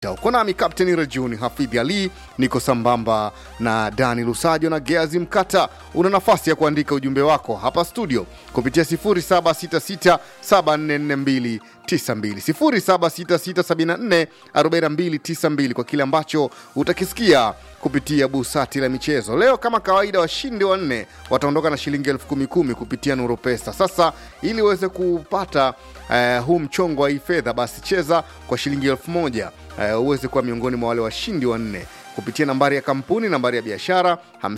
uko nami kapteni rajuni hafidhi ali niko sambamba na dani lusajo na geazi mkata una nafasi ya kuandika ujumbe wako hapa studio kupitia 766744292 766744292 kwa kile ambacho utakisikia kupitia busati la michezo leo kama kawaida washindi wanne wataondoka na shilingi elfu kumi kumi kupitia nuru pesa sasa ili uweze kupata uh, huu mchongo wa hii fedha basi cheza kwa shilingi elfu moja uh, uweze kuwa miongoni mwa wale washindi wanne kupitia nambari ya kampuni nambari ya biashara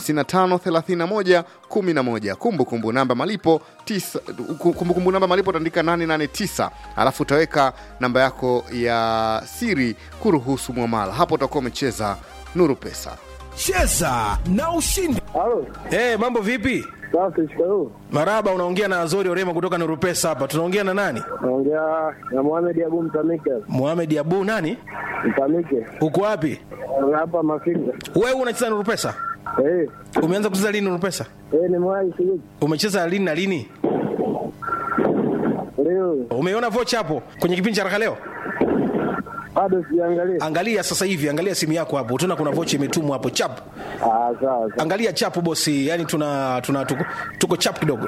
553111 kumbukumbu namba malipo tisa- kumbukumbu kumbu namba malipo utaandika 889 alafu utaweka namba yako ya siri kuruhusu mwamala hapo utakuwa umecheza nuru pesa cheza na ushindi Halo, hey, mambo vipi safi, shikamoo. maraba unaongea na azori orema kutoka nurupesa hapa tunaongea na nani Naongea na Mohamed Abu Mtamike. muhamed abu nani Mtamike uko wapi hapa Mafinga. wewe unacheza nurupesa Eh, umeanza kucheza lini nurupesa eh, nimewahi sijui umecheza lini na lini leo, umeona vocha hapo kwenye kipindi cha raka leo bado sijaangalia. angalia sasa hivi angalia simu yako hapo utaona kuna vocha imetumwa hapo chap Ah, sawa sawa. angalia chapu bosi yani tuna, tuna tuko, tuko chap kidogo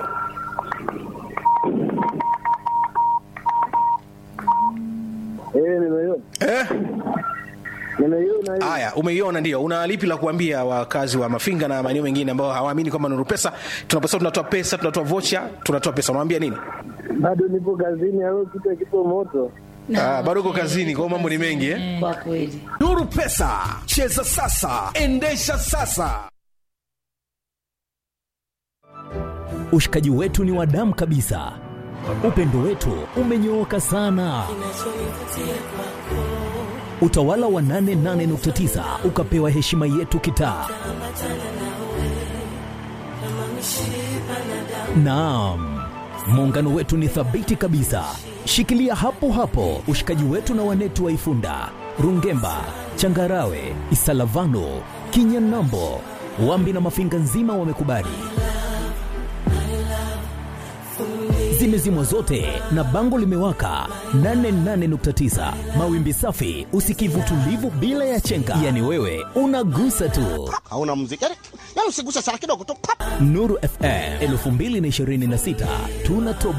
Eh, nimeiona, eh? nimeiona hiyo. haya umeiona ndio una lipi la kuambia wakazi wa mafinga na maeneo mengine ambao hawaamini kwamba nuru pesa tunaposema tunatoa pesa tunatoa vocha tunatoa pesa unawambia nini Bado nipo kazini, au kitu kipo moto. ah, bado uko kazini kwao mambo ni mengi eh? kwa kweli nuru pesa cheza sasa endesha sasa Ushikaji wetu ni wa damu kabisa, upendo wetu umenyooka sana. Utawala wa 88.9 ukapewa heshima yetu kitaa. Naam, muungano wetu ni thabiti kabisa. Shikilia hapo hapo ushikaji wetu na wanetu wa Ifunda, Rungemba, Changarawe, Isalavano, Kinyanambo, Wambi na Mafinga nzima wamekubali zimezimwa zote na bango limewaka 88.9 mawimbi safi usikivu tulivu bila ya chenga yani wewe unagusa tu hauna muziki yani, yani usiguse sana kidogo tu pap. nuru fm 2026 tunatoa